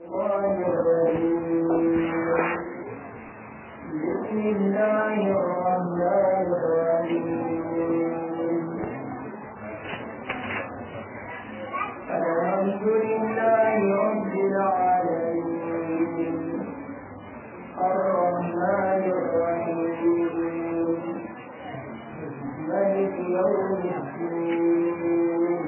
الرحمن الرحيم بسم الله الرحمن الرحيم الحمد لله رب العالمين الرحمن الرحيم ملك يوم الدين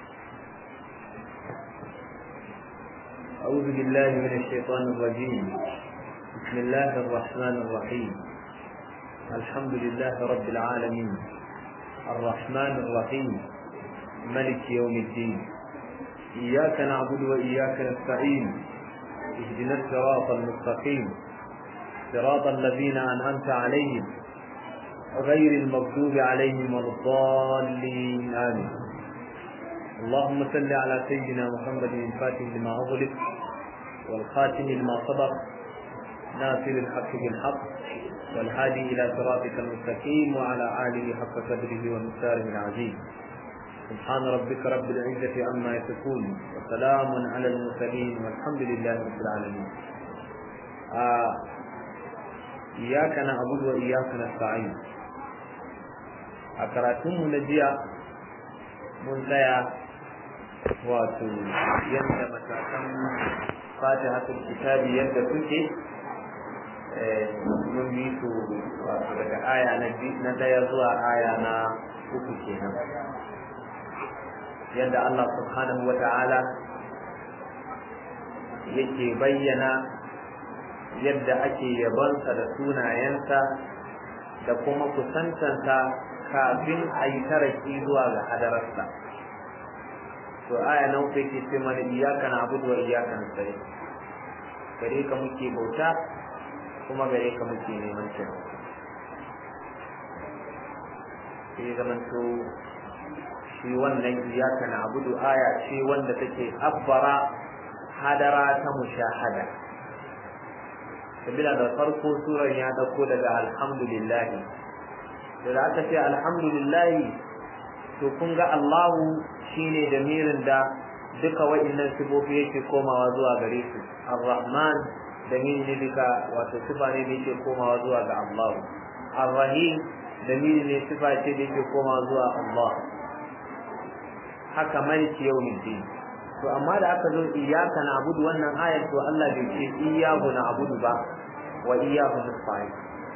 أعوذ بالله من الشيطان الرجيم بسم الله الرحمن الرحيم الحمد لله رب العالمين الرحمن الرحيم ملك يوم الدين إياك نعبد وإياك نستعين اهدنا الصراط المستقيم صراط الذين أنعمت عليهم غير المغضوب عليهم ولا الضالين آمين اللهم صل على سيدنا محمد الفاتح لما أغلق والخاتم لما سبق ناصر الحق بالحق والهادي إلى صراطك المستقيم وعلى آله حق قدره ومقداره العظيم سبحان ربك رب العزة عما يصفون وسلام على المرسلين والحمد لله رب العالمين آه إياك نعبد وإياك نستعين أكراتم نجيا mun tsaya wato yadda matakan fatihatul kitabi yadda suke mun bi su wato daga aya na daya zuwa aya na uku kenan yadda Allah subhanahu wa ta'ala yake bayyana yadda ake yabonsa da sunayensa da kuma kusantansa kafin a yi taraki zuwa ga hadararsa to aya nan kai ke ce mana iyaka na abudu wa iyaka na sai gare ka muke bauta kuma gare ka muke neman taimako sai zamanto shi wannan iyaka na abudu aya ce wanda take abbara hadara ta mushahada sabila da farko surar ya dauko daga alhamdulillahi da aka ce alhamdulillah to kun ga Allahu shine da mirin da duka wa'annan sifofi yake komawa zuwa gare su ar-rahman da mirin ne duka wato sifa ne da yake komawa zuwa ga Allah ar-rahim da mirin ne sifa ce da yake komawa zuwa Allah haka maliki yawmiddin to amma da aka zo iyyaka na'budu wannan ayar to Allah bai ce iyyahu na'budu ba wa iyyahu nasta'in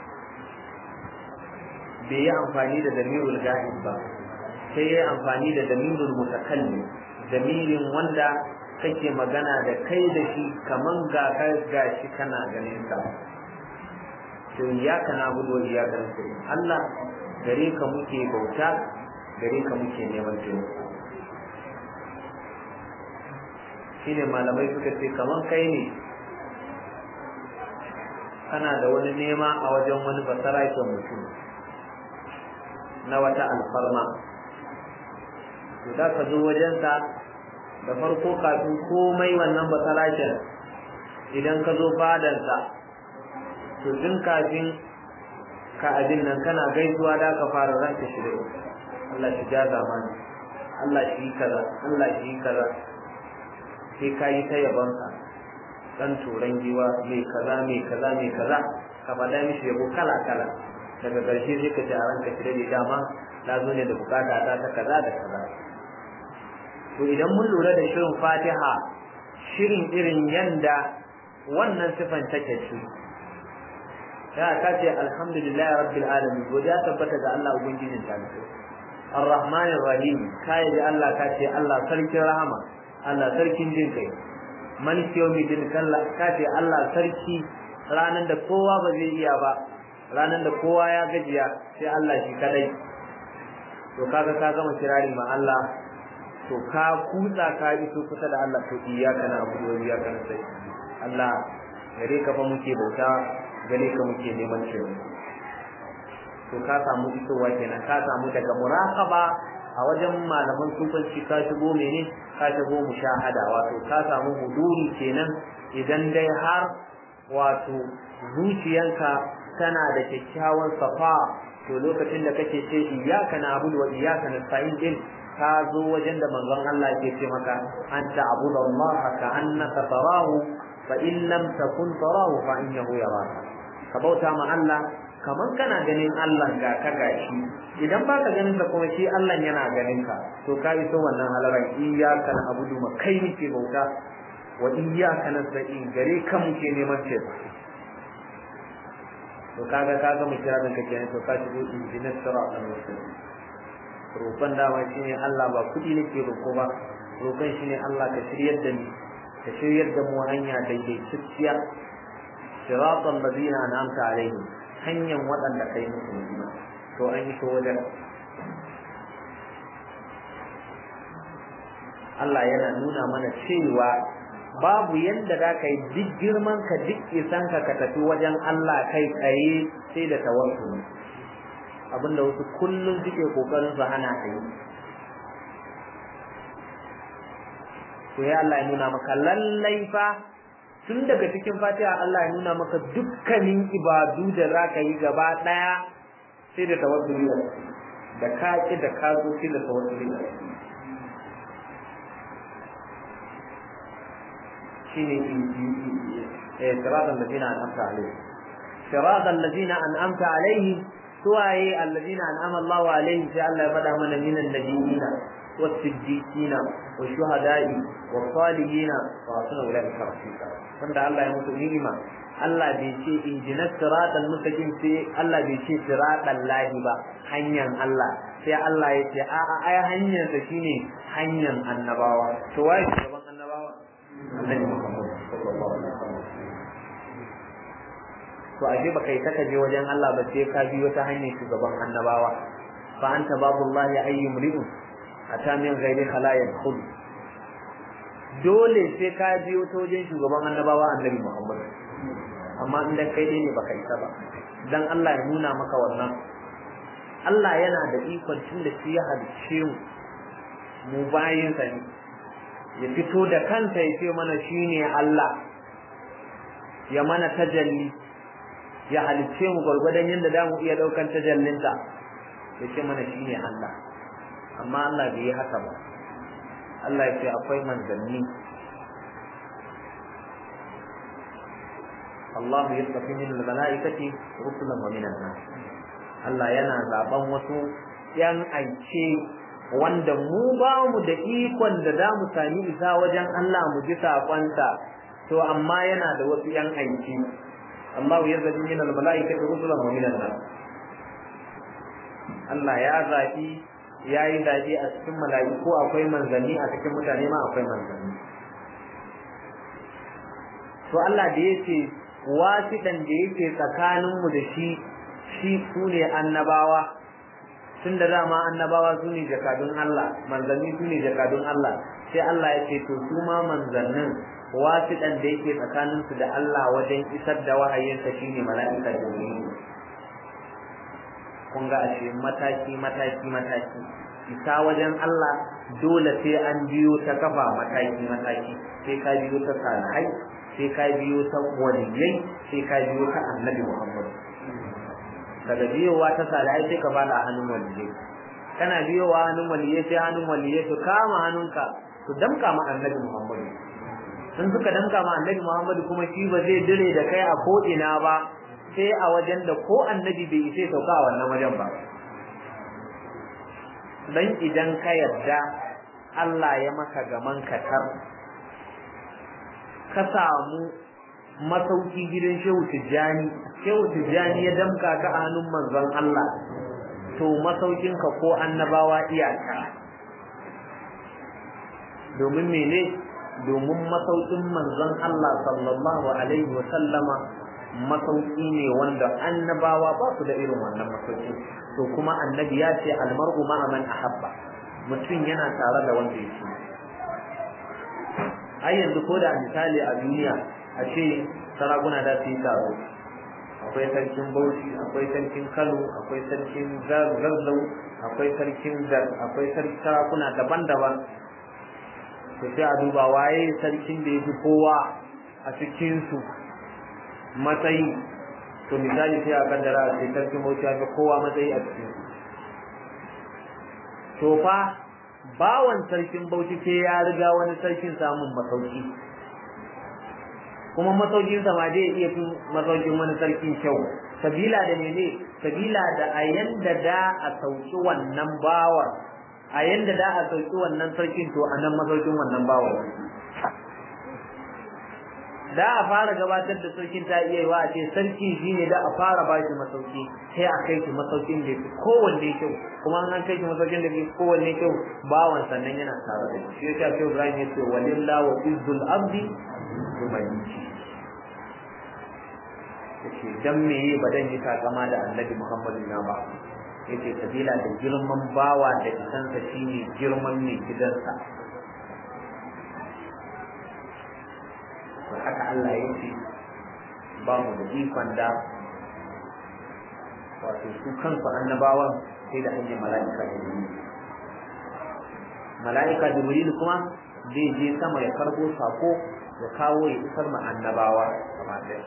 bai yi amfani da damirul ga'ib ba sai ya yi amfani da damirul mutakallim damirin wanda kake magana da kai da shi kaman ga ka gashi kana ganin sa to ya kana gudu ya ga Allah gare ka muke bauta gare ka muke neman taimako shine malamai suka ce kaman kai ne kana da wani nema a wajen wani basaraken mutum na wata alfarma to da ka zo wajensa da farko kafin komai wannan basalakin idan ka zo fadansa to tun kafin ka abin nan kana gaisuwa da ka fara ranka shi Allah shi ja zamani Allah shi kaza Allah shi kaza sai ka yi ta yabonsa dan turan giwa mai kaza mai kaza mai kaza ka faɗa mishi yabo kala kala daga ƙarshe sai ka ci a ranka shi da dama na zo ne da bukata ta ta kaza da kaza to idan mun lura da shirin fatiha shirin irin yanda wannan sifan take ce ya ka ce alhamdulillah rabbil alamin godiya tabbata ga Allah ubangijin ta ne arrahman arrahim kai da Allah ka ce Allah sarkin rahama Allah sarkin jin kai maliki yawmiddin kalla ka ce Allah sarki ranan da kowa ba zai iya ba ranar da kowa ya gajiya sai Allah shi kadai to kaga ka gama kirari ma Allah to ka kutsa ka iso kusa da Allah to iyyaka na abudu wa iyyaka nasta'in Allah gare ka fa muke bauta gare ka muke neman cewa to ka samu isowa kenan ka samu daga muraqaba a wajen malaman sufanci ka shigo mene ka shigo mushahada wato ka samu huduri kenan idan dai har wato zuciyanka tana da kyakkyawan safa to lokacin da kake ce iyyaka na'budu wa iyyaka nasta'in din ka zo wajen da manzon Allah ke ce maka an ta'budu Allah ka annaka tarahu fa in lam takun tarahu fa innahu yaraka ka bauta ma Allah kaman kana ganin Allah ga ka gashi idan baka ganin ka kuma shi Allah yana ganin ka to ka iso wannan halaran iyyaka na'budu ma kai muke bauta wa iyyaka nasta'in gare ka muke neman ce to kaga kaga mu kira ka kenan to ka shigo injinar siratal mustaqim roƙon dama shine Allah ba kudi nake roƙo ba roƙon shine Allah ka shiryar da ni ka shiryar da mu hanya daidaitacciya siratal ladina an'amta alaihim hanyar waɗanda kai musu ni'ima to an yi to wajen Allah yana nuna mana cewa babu yadda za ka yi duk girman ka duk isan ka ka tafi wajen Allah kai tsaye sai da tawassuli abinda wasu kullum suke kokarin su hana ka yi to ya Allah ya nuna maka lallai fa tun daga cikin fatiha Allah ya nuna maka dukkanin ibadu da za ka yi gaba ɗaya sai da tawassuli da ka ki da ka zo sai da tawassuli shine siratal ladina an'amta alaihim siratal ladina an'amta alaihim suwaye alladina an'ama Allahu alaihim sai Allah ya faɗa mana minan nabiyina was-siddiqina wash-shuhada'i was-salihina wa hasuna ulaika rafiqa wanda Allah ya mutu ni'ima Allah bai ce injinas siratal mustaqim sai Allah bai ce siratal lahi ba hanyar Allah sai Allah ya ce a a ai hanyar sa shine hanyar annabawa to waye shugaban annabawa Annabi Muhammad sallallahu alaihi wasallam to ashe baka yi taka je wajen Allah ba sai ka biyo ta hanyar shugaban annabawa fa anta babullahi ayyum ri'un ata min ghairi khalayan khud dole sai ka biyo ta wajen shugaban annabawa annabi Muhammad amma idan kai ne baka isa ba dan Allah ya nuna maka wannan Allah yana da ikon tun da shi ya halicce mu mu bayin sa ne ya fito da kanta ya ce mana shine Allah ya mana tajalli ya halicce mu gwargwadon yadda da mu iya daukan tajallinta ya ce mana shine Allah amma Allah bai yi haka ba Allah ya ce akwai manzanni Allah ya tafi min al-mala'ikati rusulan wa min nas Allah yana zaben wasu yan aice wanda mu ba mu da ikon da za mu sami isa wajen Allah mu ji sakonta to amma yana da wasu yan aiki Allah ya zabi min al-mala'ikati rusulan wa min nas Allah ya zabi yayi zabi a cikin mala'iku akwai manzanni a cikin mutane ma akwai manzanni to Allah da yake wasiɗan da yake tsakaninmu da shi shi su ne annabawa tun da dama annabawa su ne jakadun Allah manzanni su ne jakadun Allah sai Allah ya ce to su ma manzannin wasiɗan da yake tsakaninsu da Allah wajen isar da wahayinsa shine mala'ika jibrilu kun ga ashe mataki mataki mataki isa wajen Allah dole sai an biyo ta kafa mataki mataki sai ka biyo ta salihai sai ka biyo ta waliyai sai ka biyo ta annabi Muhammad daga biyowa ta salihai sai ka fada hannun waliyai kana biyowa hannun waliyai sai hannun waliyai su kama hannunka su damka ma annabi Muhammad sun suka damka ma annabi Muhammad kuma shi ba zai dire da kai a ko ina ba sai a wajen da ko annabi bai isa sauka a wannan wajen ba dan idan ka yarda Allah ya maka gaman katar ka samu masauki gidan Shehu Tijjani Shehu Tijjani ya damka ka a hannun manzon Allah to masaukin ka ko annabawa iyaka domin mene domin masaukin manzon Allah sallallahu alaihi wa sallama masauki ne wanda annabawa ba su da irin wannan masauki to kuma annabi ya ce almar'u ma'a man ahabba mutum yana tare da wanda ya so ai yanzu ko da misali a duniya a ce sarakuna da su yi taro akwai sarkin bauchi akwai sarkin kano akwai sarkin zazzau akwai sarkin dar akwai sarkin sarakuna daban-daban to sai a duba waye sarkin da ya fi kowa a cikinsu matsayi to misali sai a kaddara a ce sarkin bauchi ya fi kowa matsayi a cikin to fa bawan sarkin bauchi ke ya riga wani sarkin samun masauki kuma masaukin sa ma zai iya fin masaukin wani sarkin kyau sabila da mene sabila da a yanda da a sauki wannan bawa a yanda da a sauki wannan sarkin to a nan masaukin wannan bawa da a fara gabatar da sarkin ta iya yiwa a ce sarki shine da a fara ba shi masauki sai a kai shi masaukin da fi kowanne kyau kuma an kai shi masaukin da fi kowanne kyau bawan sannan yana tare da shi shi yasa sai Ibrahim ya ce walillahu wa izzul abdi yumayyi yace dan meye ba dan yi takama da Annabi Muhammadu na ba yace sabila da girman bawa da isansa shine girman mai gidansa to haka Allah ya ce ba mu da ikon da wato su kansu annabawan sai da hanyar mala'ika jibril mala'ika jibril kuma zai je sama ya karbo sako ya kawo ya isar ma annabawa gaba ɗaya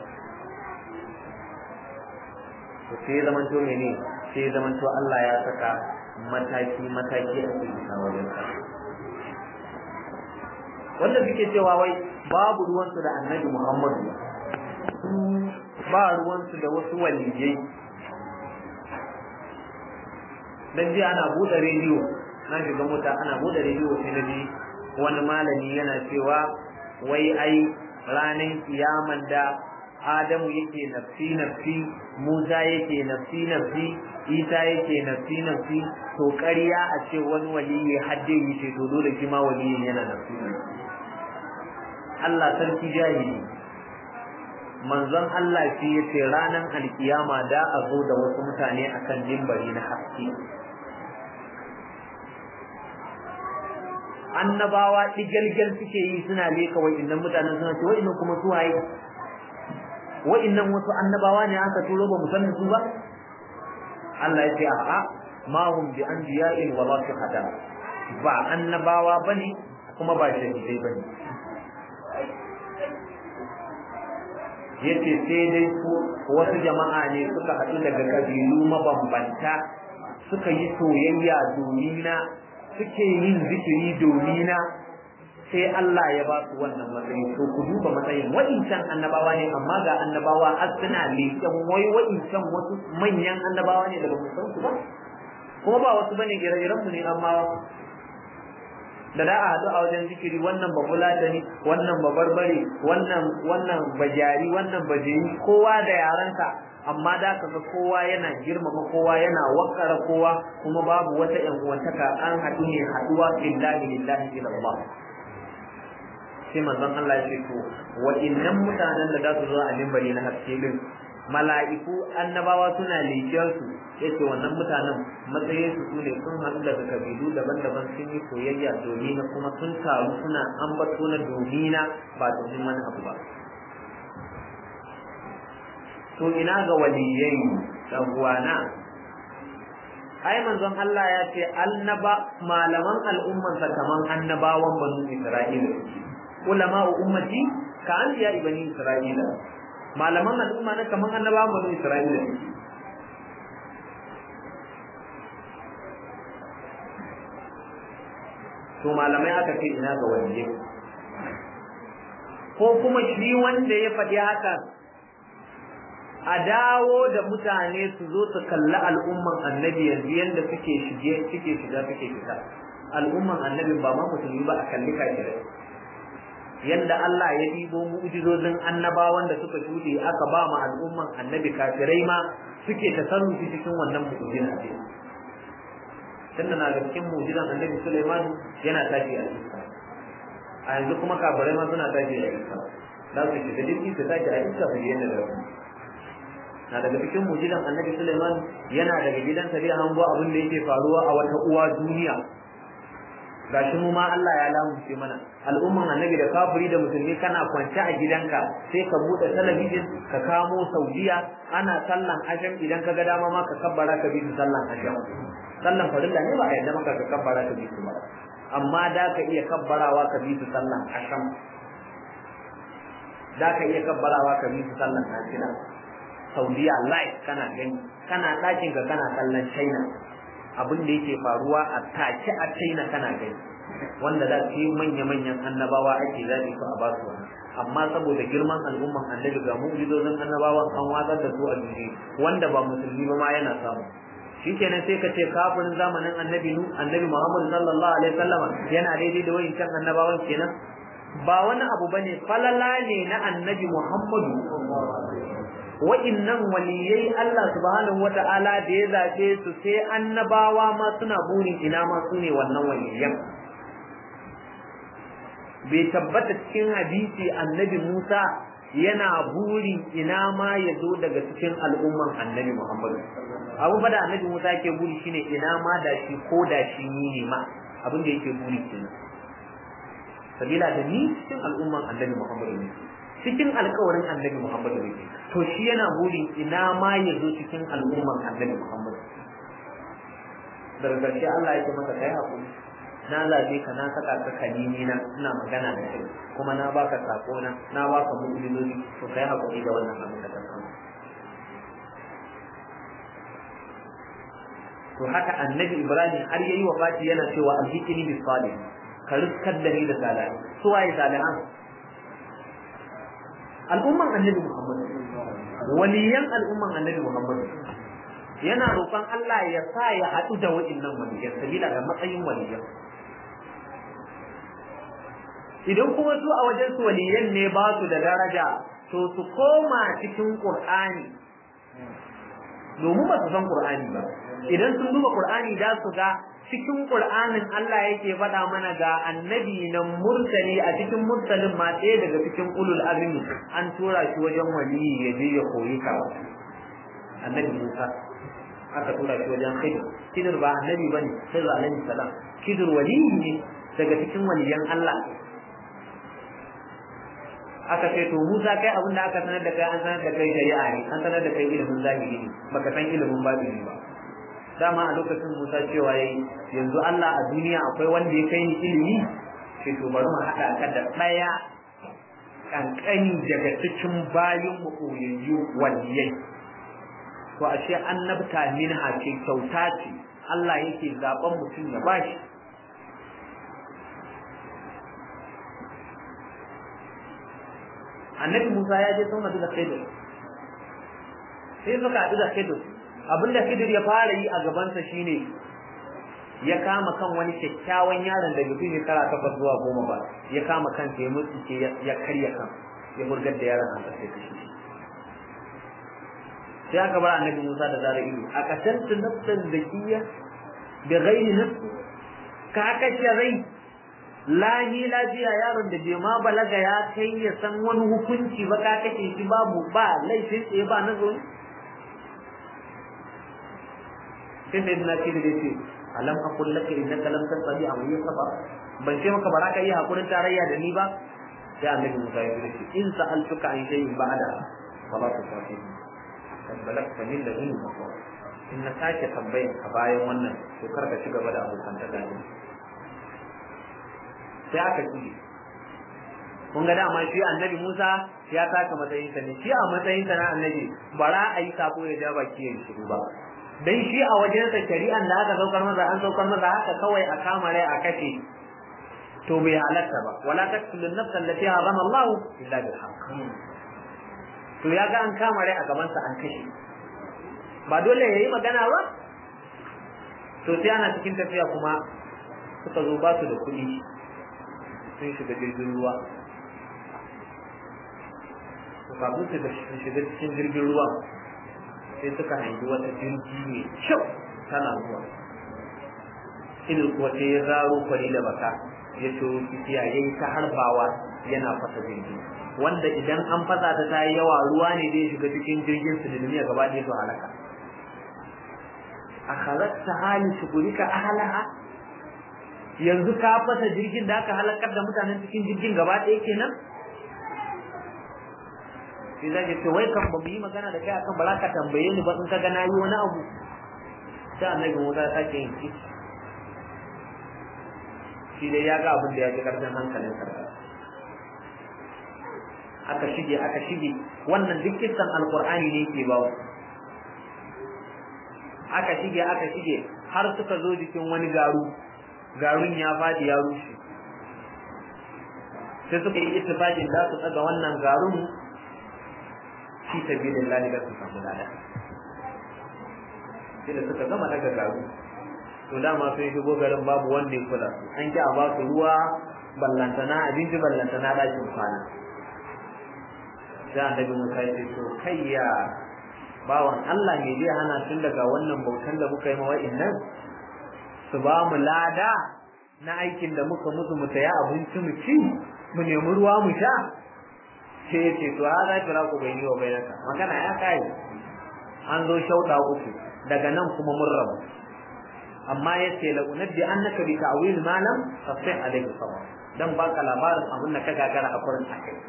to sai zaman to ne sai zaman to Allah ya saka mataki mataki a cikin wajen sa wanda suke cewa wai babu ruwansu da annabi Muhammadu ba ruwansu da wasu waliyai dan ji ana buɗe rediyo na shiga mota ana buɗe rediyo sai na ji wani malami yana cewa wai ai ranar kiyaman da Adamu yake nafsi nafsi Musa yake nafsi nafsi Isa yake nafsi nafsi to ƙarya a ce wani waliyi hadde yi ce to dole shi ma waliyin yana nafsi nafsi Allah sarki jahili manzon Allah shi yace ranan alkiyama da a zo da wasu mutane akan dimbari na haske annabawa digalgal suke yi suna leka wa'innan mutanen suna ce wa'innan kuma su waye wa'innan wasu annabawa ne aka turo ba mu san su ba Allah ya ce a'a ma hum bi anbiya'in wa la shuhada ba annabawa bane kuma ba shahidai bane yace sai dai su wasu jama'a ne suka haɗu daga kabilu mabambanta suka yi soyayya domina suke yin zikiri domina sai Allah ya ba su wannan matsayi to ku duba matsayin wa'incan annabawa ne amma ga annabawa har suna leƙen wai wa'incan wasu manyan annabawa ne daga mu san su ba kuma ba wasu bane ire-iren mu ne amma da da a haɗu a wajen zikiri wannan ba fulatani wannan ba barbare wannan wannan bajari wannan bajeri kowa da yarensa amma da kaga kowa yana girmama kowa yana wakara kowa kuma babu wata yan uwantaka an haɗu ne haɗuwa billahi lillahi ila Allah sai manzon Allah ya ce to wa innan mutanen da za su zo a mimbari na haske din mala'iku annabawa suna lekiyar su yace wannan mutanen matsayin su sune sun haɗu daga kabilu daban-daban sun yi soyayya domin kuma sun taru suna ambato na domina ba domin wani abu ba to ina ga waliyai dan uwana ai manzon Allah ya ce annaba malaman al'umman sa kaman annabawan banu Isra'ila ulama ummati ka anbiya ibani Isra'ila malaman al'umma na kaman annabawan banu Isra'ila to malamai aka ce ina ga waliyai ko kuma shi wanda ya faɗi haka a dawo da mutane su zo su kalli al'umman annabi yanzu yadda suke shige suke shiga suke fita al'umman annabi ba ma musulmi ba a kalli kafirai yadda Allah ya ɗibo mu'jizozin annabawan da suka shuɗe aka ba ma al'umman annabi kafirai ma suke tasarrufi cikin wannan mu'jiza ce tunda na ga cikin mu'jizan annabi Sulaiman yana tashi a iska a yanzu kuma kafirai ma suna tashi a iska za su shiga jirgi su tashi a iska su je yadda da na daga cikin mujidan annabi Suleiman yana daga gidansa zai hango abin da yake faruwa a wata uwa duniya gashi mu ma Allah ya lamunce mana al'umman annabi da kafiri da musulmi kana kwance a gidanka sai ka bude talabijin ka kamo Saudiya ana sallan asham idan ka ga dama ma ka kabbara ka bi sallan asham sallan farilla ne ba a yadda maka ka kabbara ka bi su ba amma da ka iya kabbarawa ka bi su sallan asham da ka iya kabbarawa ka bi su sallan nafila Saudiya live kana gani kana ɗakin ka kana kallon China abin da yake faruwa a take a China kana gani wanda za su yi manya-manyan annabawa ake zaɓi su a ba su wani amma saboda girman al'umman annabi ga mu'jizozin annabawan an watsar da su a duniya wanda ba musulmi ba ma yana samu shikenan sai ka ce kafirin zamanin annabi nu annabi Muhammad sallallahu alaihi wasallam yana daidai da wayancan annabawan kenan ba wani abu bane falala ne na annabi Muhammadu wa'innan waliyai Allah subhanahu wata'ala da ya zaɓe su sai annabawa ma suna burin ina ma su ne wannan waliyan bai tabbata cikin hadisi annabi Musa yana buri ina ma ya zo daga cikin al'umman annabi Muhammadu abu fa da annabi Musa yake buri shine ina ma da shi ko da shi ni ne ma abin da yake buri kenan sabila da ni cikin al'umman annabi Muhammadu ne cikin alkawarin annabi Muhammadu ne to shi yana burin ina ma ya zo cikin al'umman annabi Muhammadu daga ƙarshe Allah yake masa kai hakuri na zabe ka na saka ka kalimi na ina magana da kai kuma na baka sako na na baka mu'minoni to kai hakuri da wannan abin da ka samu to haka annabi Ibrahim har yayi wafati yana cewa alhiqini bis salih ka riskar da ni da salih su waye salihan al'umman annabi Muhammad waliyan al'umman annabi Muhammad yana roƙon Allah ya sa ya haɗu da wa'innan waliyan sabila da matsayin waliyan idan kuma su a wajen su waliyan ne ba su da daraja to su koma cikin Qur'ani domin ba su san Qur'ani ba idan sun duba Qur'ani da su ga cikin Qur'anin Allah yake faɗa mana ga annabi nan mursali a cikin mursalin ma ɗaya daga cikin ulul azmi an tura shi wajen waliyi ya je ya koyi karatu annabi Musa aka tura shi wajen Khidir Khidir ba annabi bane sai alaihi salam Khidir waliyi ne daga cikin waliyan Allah aka ce to Musa kai abin da aka sanar da kai an sanar da kai shari'a ne an sanar da kai ilimin zahiri ne baka san ilimin batini ba dama a lokacin Musa cewa yayi yanzu Allah a duniya akwai wanda ya kai ni ilimi sai to bari mu haɗa ka da ɗaya kankani daga cikin bayin mu koyayyu waliyai to ashe annabta minha ce kyauta ce Allah yake zaben mutum ya bashi annabi Musa ya je sun haɗu da Khidir sai suka haɗu da Khidir abinda Khidir ya fara yi a gabansa shine ya kama kan wani kyakkyawan yaron da bai shekara takwas zuwa goma ba ya kama kan ya mutsuke ya karya kan ya burgar da yaron a ƙarshe kashi sai aka bar annabi Musa da zara ido a kasance nafsan zakiya bi ghairi nafsi ka kashe rai lahi lafiya yaron da bai ma balaga ya kai ya san wani hukunci ba ka kashe shi babu ba laifin tsaye ba na zo sai sai na ce da ce alam aqul laka innaka lam tastati an sabr ban ce maka baraka yi hakurin tarayya da ni ba sai annabi Musa ya ce in sa'altuka an shay'in ba'da fala tusafihi kad balagta min ladun maqam in na sake tambayan a bayan wannan to kar ka ci gaba da abokan ta gani sai aka ci kun ga dama shi annabi Musa ya taka matsayin sa ne shi a matsayin sa na annabi bara a yi sako ya ja baki ya shiru ba dan shi a wajen sa shari'an da aka saukar masa an saukar masa haka kawai a kama rai a kashe to bai halatta ba wala taqtulun nafsan allati harama Allah illa bil haqq to ya ga an kama rai a gaban sa an kashe ba dole yayi magana ba to sai ana cikin tafiya kuma suka zo ba su da kuɗi sun shiga jirgin ruwa kafin su shiga cikin jirgin ruwa sai suka hangi wata jirgi mai kyau tana zuwa idan kuwa sai ya zaro kwari da baka ya ciro kifiya ya yi ta harbawa yana fasa jirgi wanda idan an fasa ta ta yi yawa ruwa ne zai shiga cikin jirgin su da duniya gaba ɗaya su halaka a halatta hali shugurika ahalaha yanzu ka fasa jirgin da aka halakar da mutanen cikin jirgin gaba ɗaya kenan sai zai ce wai kan ba mu yi magana da kai akan ba za ka tambaye ni ba in ka ga na yi wani abu sai annabi Musa ya sake yin kici shi dai ya ga abin da ya fi karfin hankalin sa aka shige aka shige wannan duk kissan alqur'ani ne ke bawo aka shige aka shige har suka zo jikin wani garu garun ya faɗi ya rushe sai suka yi ittifaqin za su tsaga wannan garun fi sabilillah da su samu lada sai da suka gama daga garu to dama sun shigo garin babu wanda ya kula su an ki a ba su ruwa ballantana abinci ballantana ɗakin kwana sai annabi Musa ya ce to kai ya bawan Allah me zai hana tun daga wannan bautan da muka yi ma wa'annan su ba mu lada na aikin da muka musu mu saya abinci mu ci mu nemi ruwa mu sha sai ya ce to ha za ki raku bai yi wa bai naka magana ya kai an zo shauɗa uku daga nan kuma mun rabu amma ya ce la unabbi annaka bi ta'wil ma lam tasih alayhi sabr dan baka labarin abin da ka gagara a kurin akai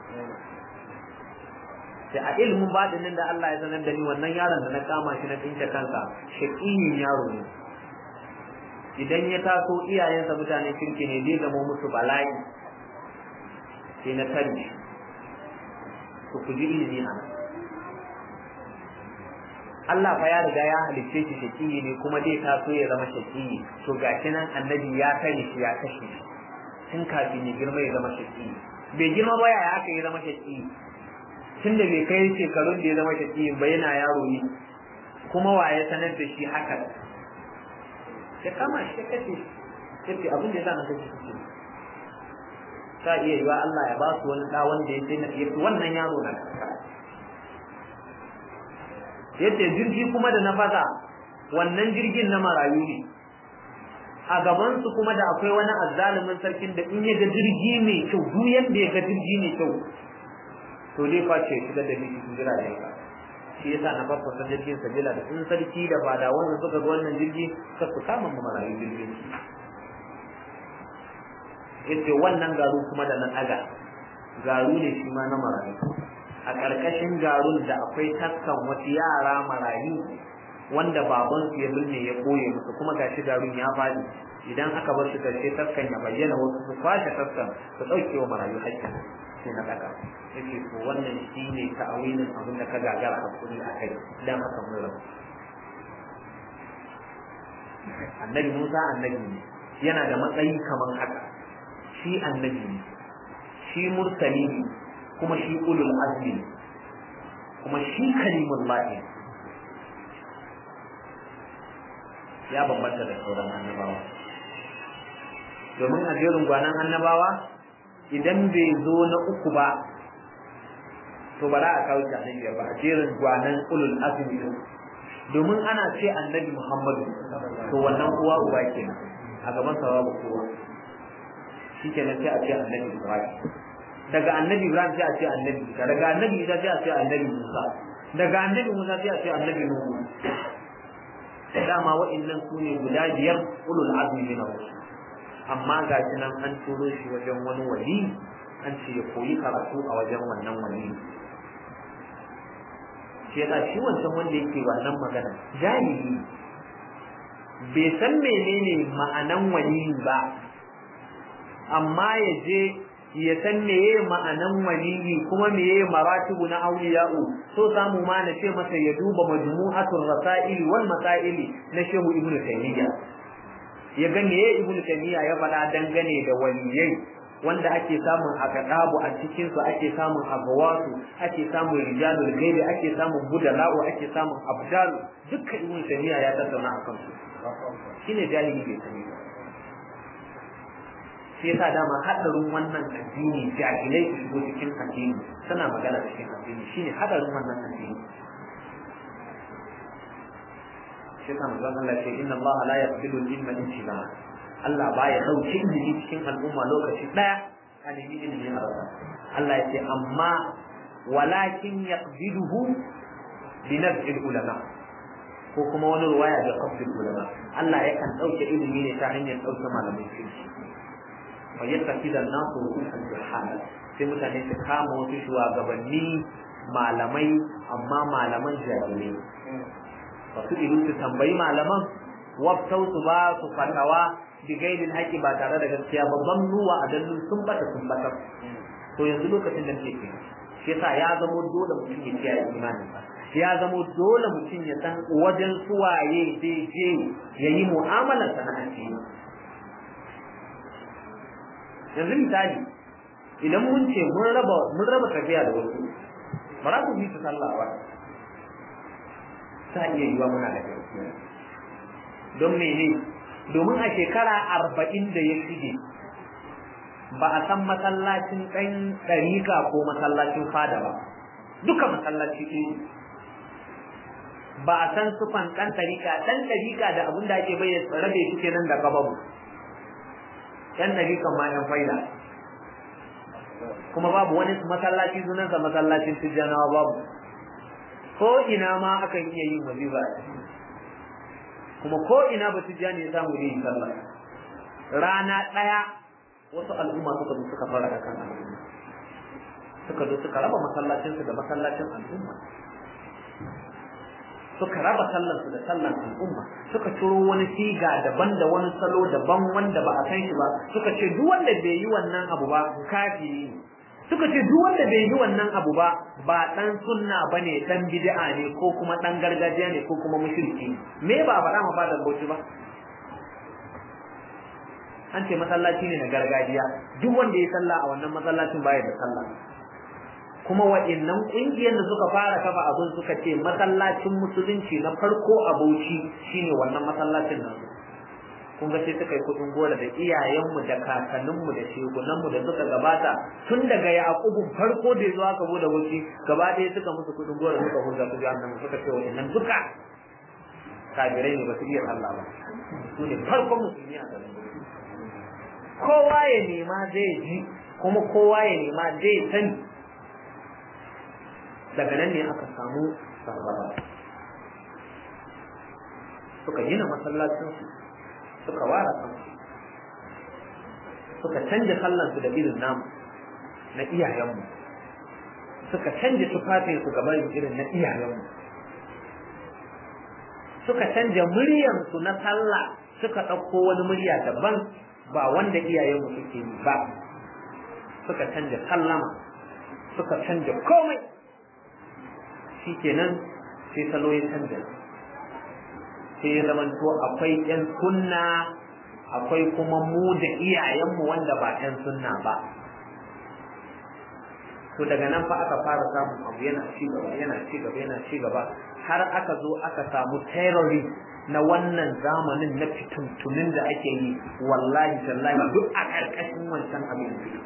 sai a ilimin baɗinin da Allah ya sanar da ni wannan yaron da na kama shi na tsince kansa shaƙiyin yaro ne idan ya taso iyayensa mutane kirki ne zai zama musu bala'i sai na tare ku ku ji ilimi a Allah fa ya riga ya halicce shi shaƙiyi ne kuma zai taso ya zama shaƙiyi to gashi nan annabi ya tare shi ya kashe shi tun kafin ya girma ya zama shaƙiyi bai girma ba ya aka ya zama shaƙiyi tun da bai kai shekarun da ya zama shaƙiyin ba yana yaro ne kuma wa ya sanar da shi haka ya kama shi ya kashe shi sai abin da ya sa na kashe shi ta iya yiwa Allah ya ba su wani ɗa wanda ya sai na fi wannan yaro na yace jirgi kuma da na fasa wannan jirgin na marayu ne a gaban su kuma da akwai wani azzalumin sarkin da in ya ga jirgi mai kyau duk yanda ya ga jirgi mai kyau to dai face shigar da miki cikin jiragen ka shi yasa na farko san jirgin sabila da in sarki da ba da wannan suka ga wannan jirgi ka su kama mu marayu jirgin yace wannan garu kuma da na daga garu ne shi ma na marayu a ƙarƙashin garun da akwai taskan wasu yara marayu wanda babansu ya binne ya koye musu kuma gashi garun ya faɗi idan aka bar su karshe taskan ya bayyana wasu su kwashe taskan su ɗauke wa marayu haƙƙin sai na ɗaga yake to wannan shi ne ta'awilin abin da ka gagara hakuri a kai dan haka mun rabu annabi Musa annabi ne yana da matsayi kamar haka shi annabi ne shi mursali ne kuma shi ulul azmi kuma shi kalimullahi ya bambanta da sauran annabawa domin a jerin gwanan annabawa idan bai zo na uku ba to ba za a kawo shi annabi ba a jerin gwanan ulul azmi din domin ana ce annabi Muhammadu to wannan uwa uba kenan a gaban sa babu kowa shikenan sai a ce annabi Ibrahim daga annabi Ibrahim sai a ce annabi Isa daga annabi Isa sai a ce annabi Musa daga annabi Musa sai a ce annabi Nuhu dama wa'annan su ne guda biyar ulul azmi min rusul amma ga shi nan an turo shi wajen wani wali an ce ya koyi karatu a wajen wannan wali shi yasa shi wancan wanda yake wannan magana jahili bai san menene ma'anan wali ba amma ya je ya san meye ma'anan waliyi kuma meye maratibu na auliya'u so samu ma na ce masa ya duba majmu'atul rasaili wal masaili na shehu ibnu taymiya ya ga meye ibnu taymiya ya faɗa dangane da waliyai wanda ake samun akadabu a cikin su ake samun agawatu ake samun rijalul gaibi ake samun budala'u ake samun abdal dukkan ibnu taymiya ya tattauna akan su shine jahili bai sani ba shi yasa dama hadarin wannan addini jahilai su shigo cikin addini suna magana cikin addini shine hadarin wannan addini shi yasa manzon Allah ce inna Allah la yaqbilu al-ilma intiba Allah baya dauke ilimi cikin al'umma lokaci daya a nemi ilimi a rasa Allah ya ce amma walakin yaqbiluhu bi naf'il ulama ko kuma wani ruwaya da qabdul ulama Allah yakan dauke ilimi ne ta hanyar dauke malamai kirki wa yattaqida an-nasu ru'usan juhala sai mutane su kama wasu shugabanni malamai amma malaman jahilai wasu ilu su tambayi malaman waftau su ba su fatawa bi gaidin haƙi ba tare da gaskiya babban nuwa a dallu sun bata sun bata to yanzu lokacin da muke kenan shi yasa ya zamo dole mutum ya kiyaye imanin sa ya zama dole mutum ya san wajen suwaye zai je ya yi mu'amalar sana'ar yanzu misali idan mun ce mun raba mun raba tafiya da wasu ba za ku bi su sallah ba ta iya yiwa muna da gaskiya don mene domin a shekara arba'in da ya shige ba a san masallacin ɗan ɗarika ko masallacin fada ba duka masallaci ɗaya ba a san sufan ɗan ɗarika ɗan ɗarika da abin da ake bayyana rabe shi kenan da gababu ɗan ɗarikan ma ɗan faida kuma babu wani masallaci sunansa masallacin tijjanawa babu ko ina ma akan iya yin wazifa kuma ko ina ba tijjani ya samu yin sallah rana ɗaya wasu al'umma suka zo suka fara kan al'umma suka zo suka raba masallacinsu da masallacin al'umma suka raba sallansu da sallan al'umma suka ciro wani siga daban da wani salo daban wanda ba a san shi ba suka ce duk wanda bai yi wannan abu ba kafiri ne suka ce duk wanda bai yi wannan abu ba ba dan sunna bane dan bid'a ne ko kuma dan gargajiya ne ko kuma mushriki me ba faɗa ma fadan bauchi ba an ce masallaci ne na gargajiya duk wanda ya sallah a wannan masallacin baya da sallah kuma wa'annan ƙungiyar da suka fara kafa abin suka ce masallacin musulunci na farko a Bauchi shine wannan masallacin nan kun ga sai suka yi kudin gora da iyayenmu da kakanninmu da shegunanmu da suka gabata tun daga Yakubu farko da zuwa ka bude Bauchi gaba ɗaya suka musu kudin gora suka hulga su jahannama suka ce wa'annan duka kafirai ne ba su iya sallah ba su ne farkon musulmi a garin kowa ya nema zai ji kuma kowa ya nema zai sani daga nan ne aka samu sarrafa suka gina masallacinsu suka wara kansu suka canja sallansu da irin namu na iyayenmu suka canja tufafinsu gaban irin na iyayenmu suka canja muryansu na sallah suka ɗauko wani murya daban ba wanda iyayenmu suke yi ba suka canja sallama suka canja komai shi kenan sai salo ya canja sai ya zamanto akwai ƴan sunna akwai kuma mu da iyayenmu wanda ba ƴan sunna ba to daga nan fa aka fara samun abu yana ci gaba yana ci gaba yana ci gaba har aka zo aka samu terrorist na wannan zamanin na fituntunin da ake yi wallahi tallahi duk a ƙarƙashin wancan abin fito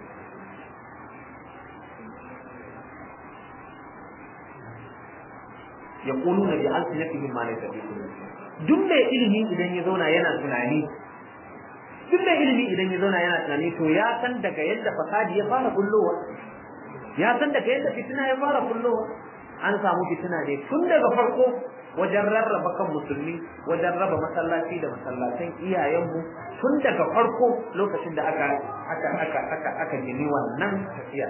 yaquluna bi alsinatihim ma laysa fi duk mai ilimi idan ya zauna yana tunani duk mai ilimi idan ya zauna yana tunani to ya san daga yadda fasadi ya fara kullowa ya san daga yadda fitina ya fara kullowa an samu fitina ne tun daga farko wajen rarraba kan musulmi wajen raba masallaci da masallatan iyayenmu tun daga farko lokacin da aka aka aka aka aka gini wannan tafiya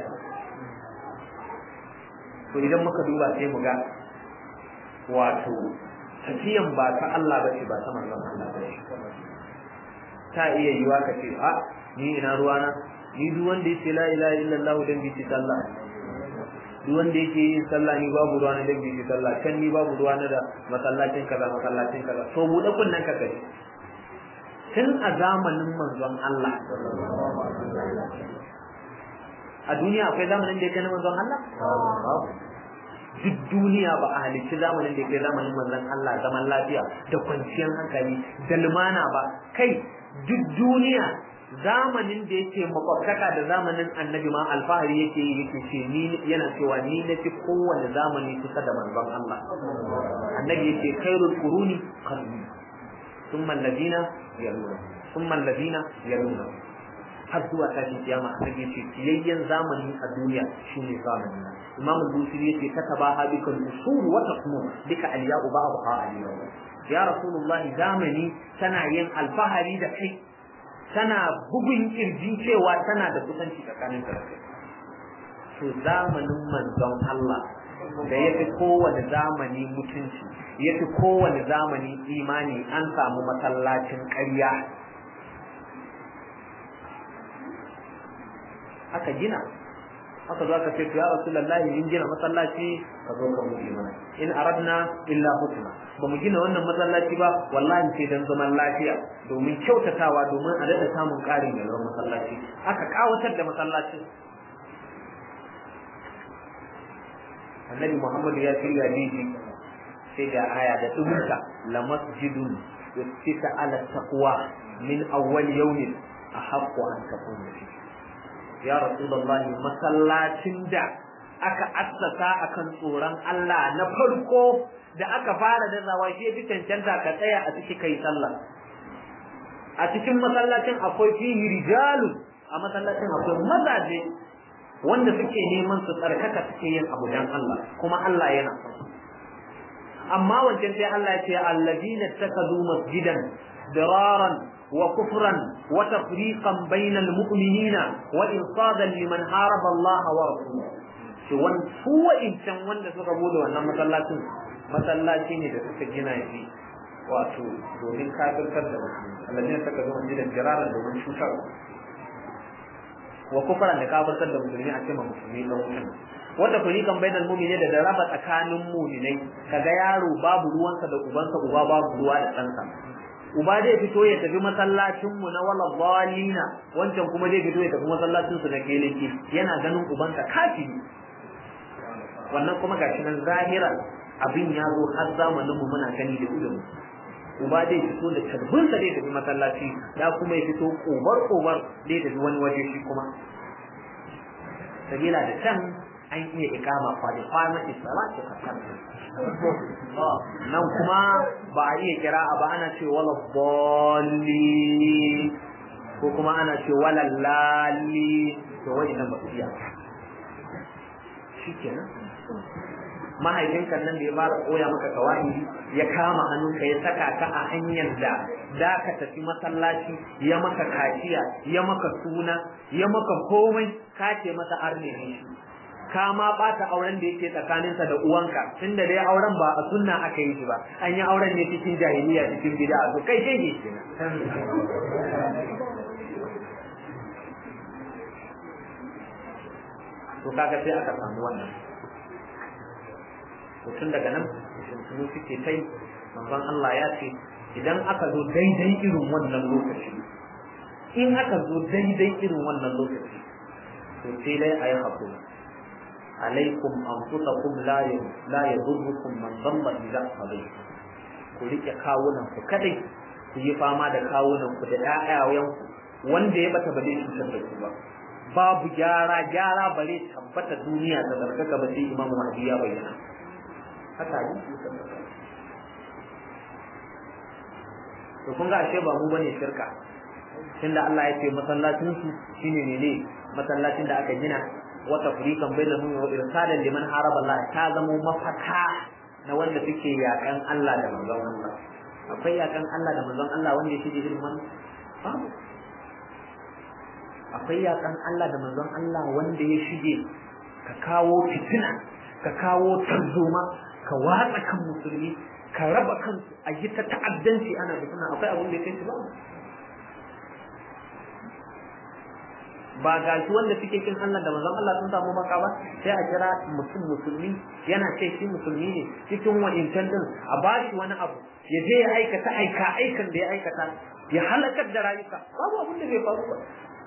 to idan muka duba sai mu ga wato tafiyan ba ta Allah bace ba ta manzon Allah bace ta iya yiwa ka ce a ni ina ruwana ni duk wanda yake la ilaha illallah dan bi sallah duk wanda yake yin sallah ni babu ruwana dan bi sallah kan ni babu ruwana da masallacin kaza masallacin kaza to bude kunnan ka kai tun a zamanin manzon Allah a duniya akwai zamanin da yake na manzon Allah duk duniya ba a halicci zamanin da ke zamanin manzon Allah zaman lafiya da kwanciyar hankali da lumana ba kai duk duniya zamanin da yake makwabtaka da zamanin annabi ma alfahari yake yi yake ce ni yana cewa ni na fi kowane zamani kusa da manzon Allah annabi yake khairul quruni qarni thumma alladhina yaluna thumma alladhina yaluna har zuwa tashin kiyama annabi yace kiyayyen zamani a duniya shine zamani imam al-busiri yace kataba habika al-usul wa taqmu bika al-ya'u ba'daha al-yawm ya rasulullah zamani tana yin alfahari da kai tana bugun kirji cewa tana da kusanci tsakanin ka kai to zamanin manzon Allah da yafi kowane zamani mutunci yafi kowane zamani imani an samu masallacin ƙarya aka gina haka za ka ce to ya rasulullahi mun gina masallaci ka zo ka buɗe mana in aradna illa hukma ba mu gina wannan masallaci ba wallahi sai dan zaman lafiya domin kyautatawa domin a daɗa samun ƙarin yalwar masallaci aka kawatar da masallacin annabi muhammadu ya shirya diji sai ga aya da dubunta la masjidun yusita ala taqwa min awwal yawmin ahaqqu an takuna fi ya rasulullahi masallacin da aka assasa akan tsoron Allah na farko da aka fara da zawa shi bi cancanta ka tsaya a cikin kai sallah a cikin masallacin akwai fihi rijalun a masallacin akwai mazaje wanda suke neman su tsarkaka suke yin abu dan Allah kuma Allah yana son amma wancan sai Allah ya ce alladina takadu masjidan diraran wa kufran wa tafriqan bainal mu'minina wa insadan liman haraba Allah wa rasulahu shi wan su wa'incan wanda suka bude wannan masallacin masallaci ne da suka gina shi wato domin kafirtar da musulmi alladina takadu masjidan diraran domin cutarwa wa kufran da kafirtar da musulmi a cikin musulmi dan wutan wanda fariqan bainal mu'minin da raba tsakanin mu'minai kaga yaro babu ruwansa da ubansa uba babu ruwa da ɗansa uba zai fito ya tafi masallacin mu na wala zalina wancan kuma zai fito ya tafi masallacin su na keleki yana ganin ubansa kafiri wannan kuma gashi nan zahira abin ya zo har zamanin mu muna gani da idonmu uba zai fito da karbinsa zai tafi masallaci ya kuma ya fito kobar kobar zai tafi wani waje shi kuma sabila da can an iya ikama kwade kwana salatu kasar nan kuma ba a iya kira ba ana ce wala bolli ko kuma ana ce wala lali to wani nan ba ku iya shi kenan mahaifinka nan da ya fara koya maka kawai ya kama hannunka ya saka ka a hanyar da za ka tafi masallaci ya maka kaciya ya maka suna ya maka komai ka ce masa arne ne shi ka ma bata auren da yake tsakaninsa da uwanka tunda dai auren ba a sunna aka yi shi ba an yi auren ne cikin jahiliya cikin bid'a to kai kai ne to kaga sai aka samu wannan tun daga nan shintunu suke tai manzon Allah ya ce idan aka zo daidai irin wannan lokaci in aka zo daidai irin wannan lokaci to sai dai a yi haƙuri alaikum anfusakum la la yadurrukum man dalla idza qadaytum ku rike kawunan ku kadai ku yi fama da kawunan ku da ƴaƴayen ku wanda ya bata ba zai cutar da ku ba babu gyara gyara bare tabbata duniya ta zarkaka ba sai imamu mahdi ya bayyana haka yi to kun ga ashe ba mu bane shirka tunda Allah ya ce masallacin su shine ne ne masallacin da aka gina wa tafriqan bainahum wa irsalan liman haraba Allah ta zamo mafaka na wanda suke yakan Allah da manzon Allah akwai yakan Allah da manzon Allah wanda yake da irin wannan babu akwai yakan Allah da manzon Allah wanda ya shige ka kawo fitina ka kawo tarzoma ka watsa kan musulmi ka raba kansu a yi ta ta'addanci ana da suna akwai abin da ya kai su ba ba ga shi wanda suke kin Allah da manzon Allah sun samu maka ba sai a kira mutum musulmi yana ce shi musulmi ne cikin wa'incan din a ba shi wani abu ya je ya aikata aika aikan da ya aikata ya halakar da rayuka babu abin da bai faru ba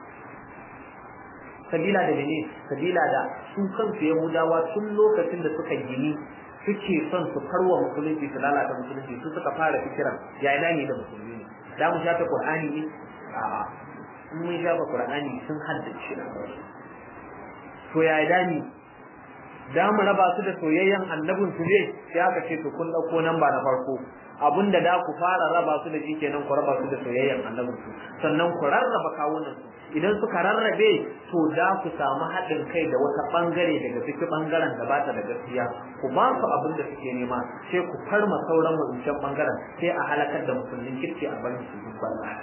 sabila da ne sabila da su kansu yahudawa tun lokacin da suka gini suke son su karwa musulunci su lalata musulunci su suka fara fikiran ya ina ne da musulmi ne da mu shafa qur'ani ne a'a in mun shafa qur'ani sun haddace to ya ina ne da mu raba su da soyayyen annabin su ne sai aka ce to kun dauko nan ba na farko abinda da ku fara raba su da shi kenan ku raba su da soyayyen annabin su sannan ku rarraba kawunan su idan suka rarrabe to da ku samu haɗin kai da wata bangare daga cikin bangaren da bata da gaskiya ku ba su abin da suke nema sai ku farma sauran wancan bangaren sai a halakar da musulmin kirki a barin su duk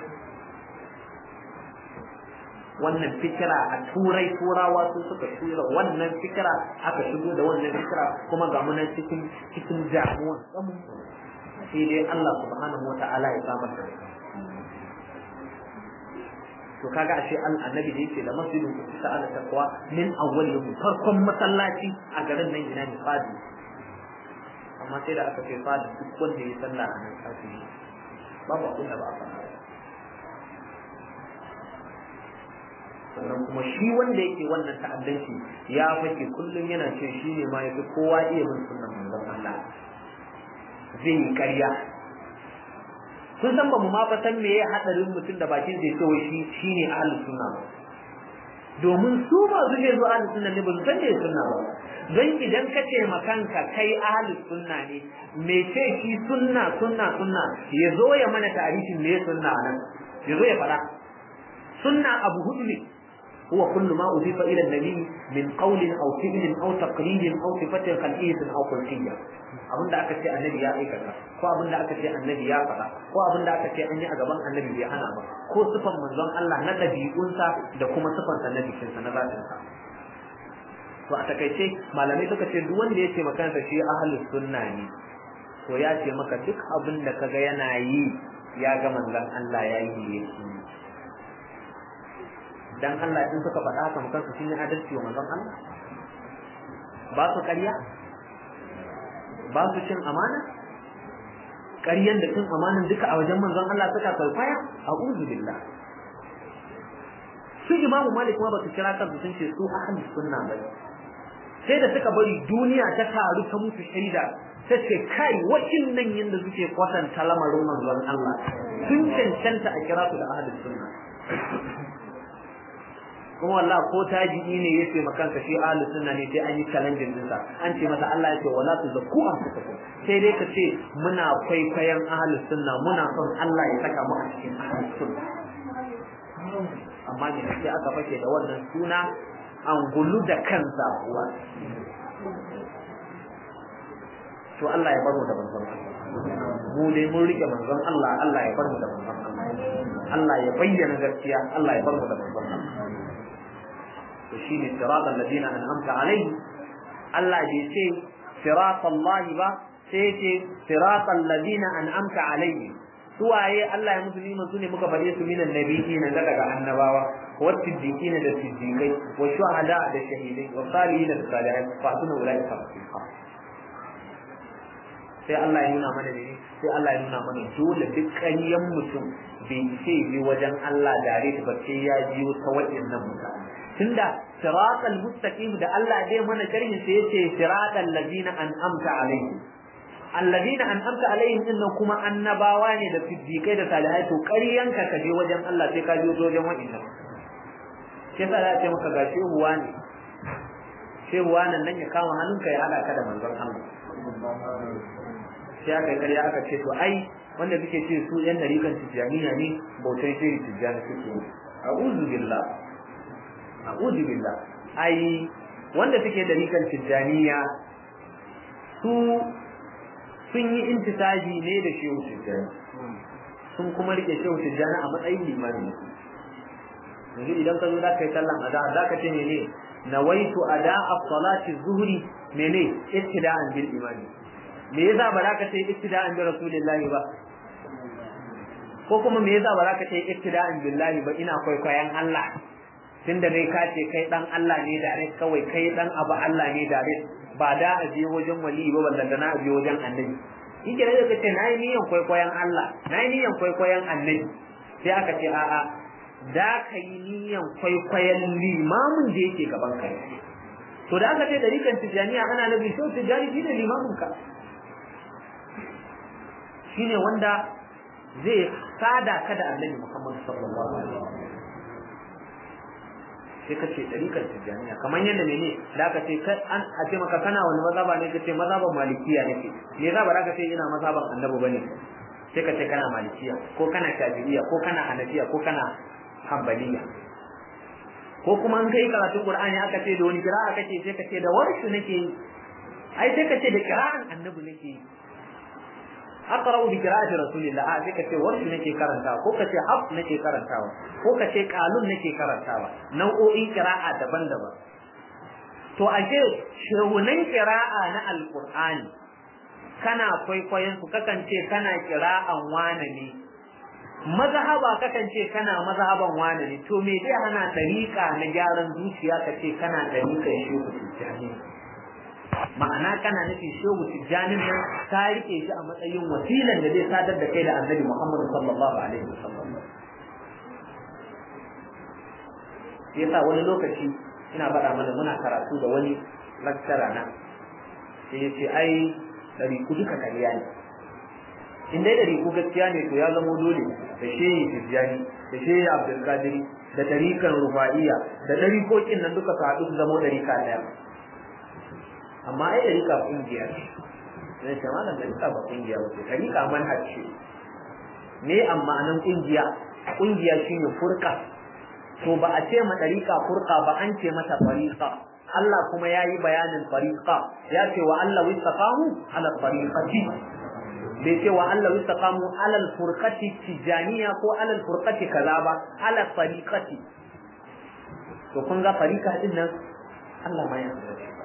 wannan fikira a turai turawa su suka tura wannan fikira aka shigo da wannan fikira kuma ga munan cikin cikin damuwa sai dai Allah subhanahu wata'ala ya samar da to kaga ashe annabi da yake da masjidin kusa ala taqwa min awwal yawm farkon masallaci a garin nan ina ne fadi amma sai da aka ce fadi duk wanda ya sallah a nan kafiri babu abin da ba a faɗa sannan kuma shi wanda yake wannan ta'addanci ya fake kullum yana ce shi ne ma yafi kowa iya bin sunnan manzon Allah zai yi ƙarya kun san ba mu ma fa san meye hadarin mutum da bakin zai ce wai shi shine ahlus sunna ba domin su ba su ne zuwa ahlus sunna ne ba su san me sunna ba don idan ka ce makanka kai ahlus sunna ne me ce shi sunna sunna sunna ya zo ya mana tarihin me sunna nan ya zo ya faɗa sunna abu hudu ne هو كل ما أضيف إلى النبي من قول أو فعل أو تقرير أو صفة خلقية أو خلقية abin da aka ce annabi ya aikata ko abin da aka ce annabi ya faɗa ko abin da aka ce an yi a gaban annabi bai hana ba ko sifan manzon Allah na ɗabi'unsa da kuma sifan sa na jikinsa na zatinsa to a takaice malamai suka ce duk wanda ya ce makansa shi ahlus sunna ne to ya ce maka duk abin da kaga yana yi ya ga manzon Allah ya yi yake dan Allah in suka faɗa haka mukan su sun yi adalci wa manzon Allah ba su ƙarya ba su cin amana ƙaryan da cin amanan duka a wajen manzon Allah suka kwaikwaya a billah su imamu malik ma ba su kira kansu sun ce su ahli sunna ba sai da suka bari duniya ta taru ta musu shaida ta ce kai wacin nan yadda suke kwatanta lamarin manzon Allah sun cancanta a kira su da ahli sunna kuma wallah ko taji'i ne ya ce makanka shi ahli sunna ne sai an yi challenging din sa an ce masa Allah ya ce wala tuzakku anfusakum sai dai ka ce muna kwaikwayon ahli sunna muna son Allah ya saka mu a cikin ahli sunna amma ne sai aka fake da wannan suna an gulu da kansa uwa to Allah ya bar mu da manzon mu dai mun rike manzon Allah Allah ya bar mu da manzon Allah Allah ya bayyana gaskiya Allah ya bar mu da manzon Allah to shine siratal ladina an'amta alaihim Allah bai ce siratal lahi ba sai ce siratal ladina an'amta alaihim suwaye Allah ya musu nima su ne muka faɗe su minan nabiyyi na daga annabawa wa siddiqin da siddiqai wa shuhada da shahidai wa salihin da salihai fa sunu ulai ka sai Allah ya nuna mana ne sai Allah ya nuna mana dole duk ƙaryan mutum bai ce bi wajen Allah dare ba sai ya biyo ta waɗannan mutane tunda siratal mustaqim da Allah dai mana sharhi sai yace siratal ladina an'amta alaihim alladina an'amta alaihim dinnan kuma annabawa ne da siddiqai da salihai to ƙaryanka ka je wajen Allah sai ka je wajen wa'innan sai sa za ce maka ga shehuwa ne shehuwa nan nan ya kama hannunka ya haɗa ka da manzon Allah sai aka yi ƙarya aka ce to ai wanda suke ce su yan dariƙan tijjaniya ne bautan shehi tijjani suke yi a'udhu billah a'udhu billah ai wanda suke dariƙan tijjaniya su sun yi intisaji ne da shehu tijjani sun kuma rike shehu tijjani a matsayin limani yanzu idan ka zo za ka yi sallan ada za ka ce mene nawaitu ada as-salati zuhri mene ittida'an bil imani me yasa ba za ka ce ittida'an bi rasulillahi ba ko kuma me yasa ba za ka ce ittida'an billahi ba ina kwaikwayon Allah tunda dai ka ce kai dan Allah ne da kawai kai dan abu Allah ne da ba da a je wajen wali ba ballan da na a je wajen annabi shi ke da kace na yi niyan kwaikwayon Allah na yi niyan kwaikwayon annabi sai aka ce a'a da ka yi niyan kwaikwayon limamin da yake gaban kai to da aka ce dariƙan tijaniya ana nabi so tijani shine limamin ka shine wanda zai sada ka da annabi Muhammad sallallahu alaihi wasallam sai ka ce ɗariƙar tijjaniya kamar yadda mene da aka ce an a ce maka kana wani mazaba ne ka ce mazaban malikiya nake me za ba za ka ce ina mazaban annabi bane sai ka ce kana malikiya ko kana shafi'iyya ko kana hanafiya ko kana hanbaliya ko kuma an kai karatun qur'ani aka ce da wani kira'a kake sai ka ce da warshu nake yi ai sai ka ce da kira'an annabi nake yi aqra'u bi qira'ati rasulillah a sai kace warshi nake karantawa ko kace haf nake karantawa ko kace qalun nake karantawa nau'o'in qira'a daban-daban to ashe shehunan qira'a na alqur'ani kana kwaikwayon su kakan ce kana qira'an wane ne mazhaba kakan ce kana mazhaban wani ne to me zai hana tariqa na gyaran zuciya ka ce kana tariqan shehu tijjani ma'ana kana nufin shehu tijjanin nan ka rike shi a matsayin wasilan da zai sadar da kai da annabi Muhammad sallallahu alaihi wasallam yasa wani lokaci ina faɗa mana muna karatu da wani lecturer na sai ya ce ai ɗari ku duka kariya ne in dai ɗari ku gaskiya ne to ya zamo dole da shehi tijjani da shehi abdulkadiri da tarikan rufa'iya da ɗarikokin nan duka su haɗu su zamo ɗarika ɗaya amma ai ɗarika ƙungiya ce zai ce malam ɗarika ba ƙungiya ba ce ɗarika manhaj ce me amma nan ƙungiya ƙungiya shine furka to ba a ce ma ɗarika furka ba an ce mata fariqa Allah kuma ya yi bayanin fariqa ya ce wa Allah wistaqamu ala fariqati bai ce wa Allah wistaqamu ala furqati tijaniya ko ala furqati kaza ba ala fariqati to kun ga fariqa din nan Allah ma ya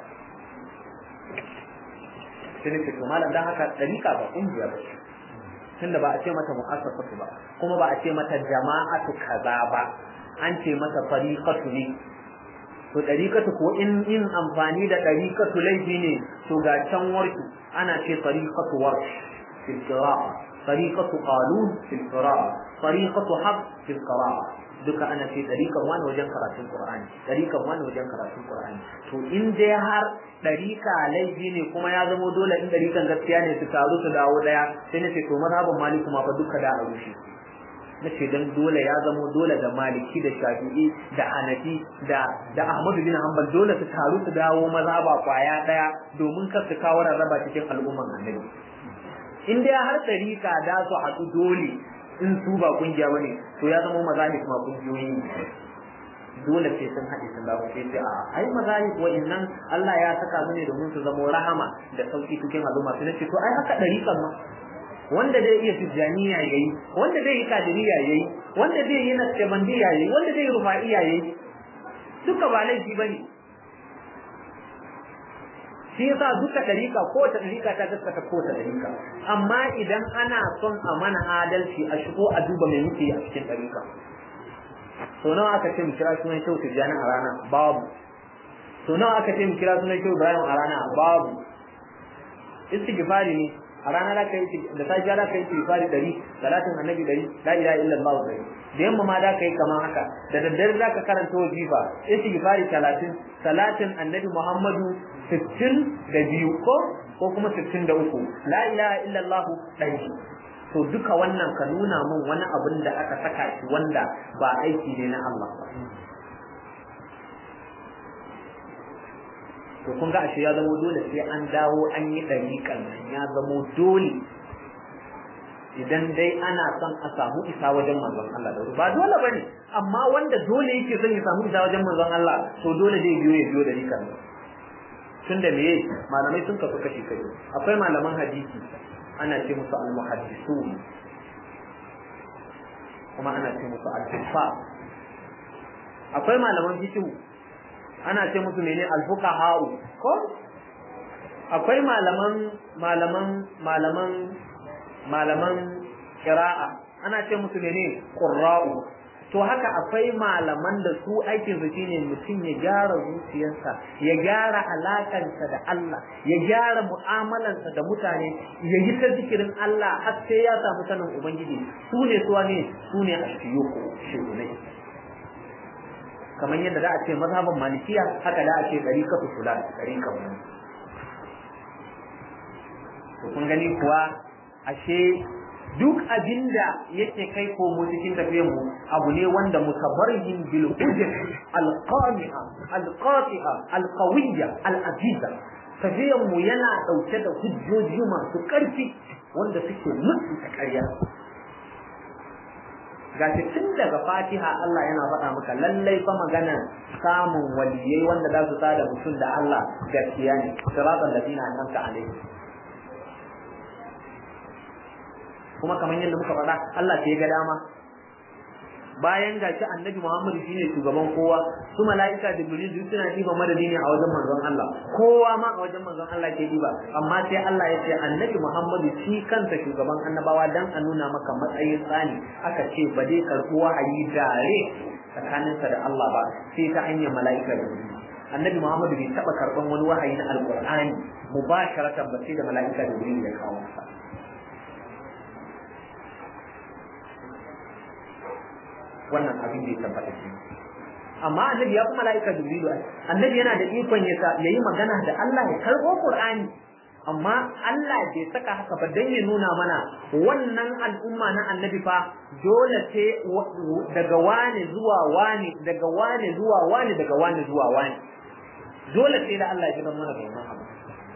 sai ne to malam dan haka dariqa ba kungiya ba tunda ba a ce mata mu'assasatu ba kuma ba a ce mata jama'atu kaza ba an ce mata fariqatu ne to ɗariƙatu ko in yin amfani da ɗariƙatu laifi ne to ga can warki ana ce ɗariƙatu warki fil qira'a ɗariƙatu qalun fil qira'a ɗariƙatu hab fil qira'a duka ana ce ɗariƙan wani wajen karatun qur'ani ɗariƙan wani wajen karatun qur'ani to in dai har ɗariƙa laifi ne kuma ya zamo dole in ɗariƙan gaskiya ne su taru su dawo ɗaya sai na ce to mazhabin maliku ma fa duka da a rushe na ce don dole ya zamo dole da maliki da shafi'i da hanafi da da ahmadu bin hanbal dole su taru su dawo maza ba kwaya daya domin kar su kawo rarraba cikin al'umman annabi in dai har tarika da su haɗu dole in su ba kungiya bane to ya zama mazahib ma kungiyoyi dole sai sun haɗe sun dawo sai sai a ai mazahib wa'annan Allah ya saka su ne domin su zamo rahama da sauki cikin al'umma sai ce to ai haka dariƙan ma wanda zai iya tijjaniya yayi wanda zai yi kadiriya yayi wanda zai yi nasbandiya yayi wanda zai yi rufa'iya yayi duka ba laifi bane shi yasa duka dariƙa ko ta dariƙa ta gaskata ko ta dariƙa amma idan ana son a mana adalci a shigo a duba mai muke a cikin dariƙa to nawa aka ce mu kira sunan shehu tijjani a rana babu to nawa aka ce mu kira sunan shehu ibrahim a rana babu istighfari ne a rana da kai da safiya da kai istighfari dari salatin annabi dari la ilaha illallah dari da yamma ma da kai kamar haka da daddare za ka karanta wajifa istighfari 30 salatin annabi muhammadu 60 da biyu ko ko kuma 63 la ilaha illallah dari to duka wannan ka nuna min wani abin da aka saka shi wanda ba aiki ne na Allah ba to kun ga ashe ya zamo dole sai an dawo an yi ɗariƙan nan ya zamo dole idan dai ana son a samu isa wajen manzon Allah da ba dole bane amma wanda dole yake son ya samu isa wajen manzon Allah to dole zai biyo ya biyo ɗariƙan nan tun da meye malamai sun kasu kashi kashi akwai malaman hadisi ana ce musu al-muhaddisun kuma ana ce musu al-fuqaha akwai malaman fiqh ana ce musu mene alfuqaha'u ko akwai malaman malaman malaman malaman qira'a ana ce musu mene qurra'u to haka akwai malaman da su aikin su shine mutum ya gyara zuciyarsa ya gyara alakansa da Allah ya gyara mu'amalansa da mutane ya yi ta zikirin Allah har sai ya samu sanin ubangiji su ne suwa ne su ne ashiyuku shehunai kamar yadda za a ce mazhaban malikiya haka da a ce ɗariƙatu fulan ɗariƙan wani to kun gani kuwa ashe duk abinda yake kai komo cikin tafiyar mu abu ne wanda mutabarhin bil hujjat al qami'a al qati'a al qawiyya al aziza tafiyar mu yana dauke da hujjoji masu ƙarfi wanda suke mutu ta ƙarya gashi tun daga fatiha Allah yana faɗa maka lallai fa magana samun waliyai wanda za su sada mutum da Allah gaskiya ne siratal ladina an'amta alaihim kuma kamar yadda muka faɗa Allah sai ga dama bayan gashi annabi Muhammad shine shugaban kowa su mala'ika da jibril duk suna diba madadi ne a wajen manzon Allah kowa ma a wajen manzon Allah ke diba amma sai Allah ya ce annabi Muhammad shi kansa shugaban annabawa dan a nuna maka matsayin tsani aka ce ba dai karɓi wahayi dare tsakaninsa da Allah ba sai ta hanyar mala'ika da jibril annabi Muhammad bai taba karban wani wahayi na alqur'ani mubasharatan ba sai da mala'ika da jibril ya kawo masa wannan abin da ya tabbata shi amma annabi ya kuma mala'ika jibril annabi yana da ikon ya yayi magana da Allah ya karbo qur'ani amma Allah bai saka haka ba dan ya nuna mana wannan al'umma na annabi fa dole ce daga wani zuwa wani daga wani zuwa wani daga wani zuwa wani dole sai da Allah ya ji mana da wannan abu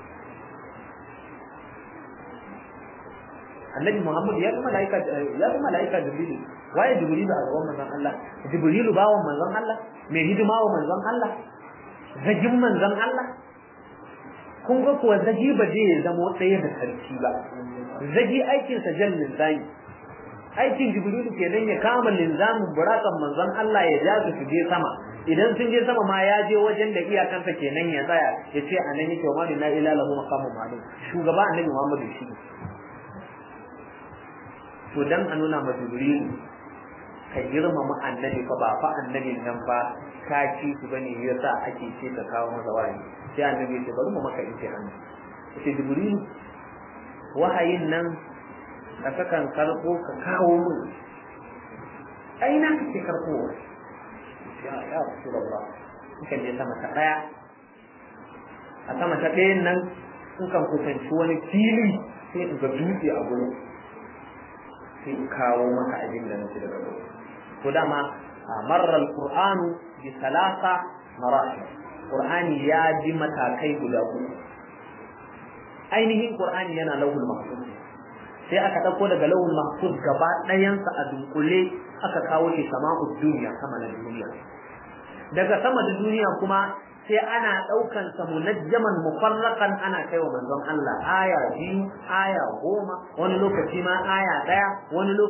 annabi Muhammad ya kuma malaika ya kuma malaika Jibril waye Jibril a gaban manzon Allah Jibril bawon manzon Allah mai hidima wa manzon Allah zagin manzon Allah kun ga kuwa zagi ba zai zama ɗaya da sarki ba zagi aikinsa jan linzami aikin jibrilu kenan ya kama linzamin burakan manzon Allah ya ja su je sama idan sun je sama ma ya je wajen da iyakansa kenan ya tsaya ya ce a nan yake wa na ila lahu maqamun ma'lum shugaba annabi Muhammadu shi to dan a nuna ma jibrilu ka girmama annabi fa ba fa annabin nan ba ka ci su bane yasa ake ce ka kawo masa wahayi sai annabi ce bari mu maka imtihani sai jibrilu wahayin nan ka sakan karko ka kawo mun ai na kake karko ya ya rasulullah kuka je sama ta daya a sama ta ɗayan nan kukan kusanci wani fili sai in ga dutse a gurin sai in kawo maka abin da nake daga gurin to dama marra alqur'anu bi salasa marahil qur'ani ya ji matakai guda uku ainihin qur'ani yana lauhul mahfuz sai aka dauko daga lauhul mahfuz gaba ɗayansa a dunkule aka kawo shi sama'ud duniya sama na duniya daga sama da duniya kuma sai ana ɗaukan sa munajjaman mufarraqan ana kai wa manzon Allah aya biyu aya goma wani lokaci ma aya ɗaya wani lokaci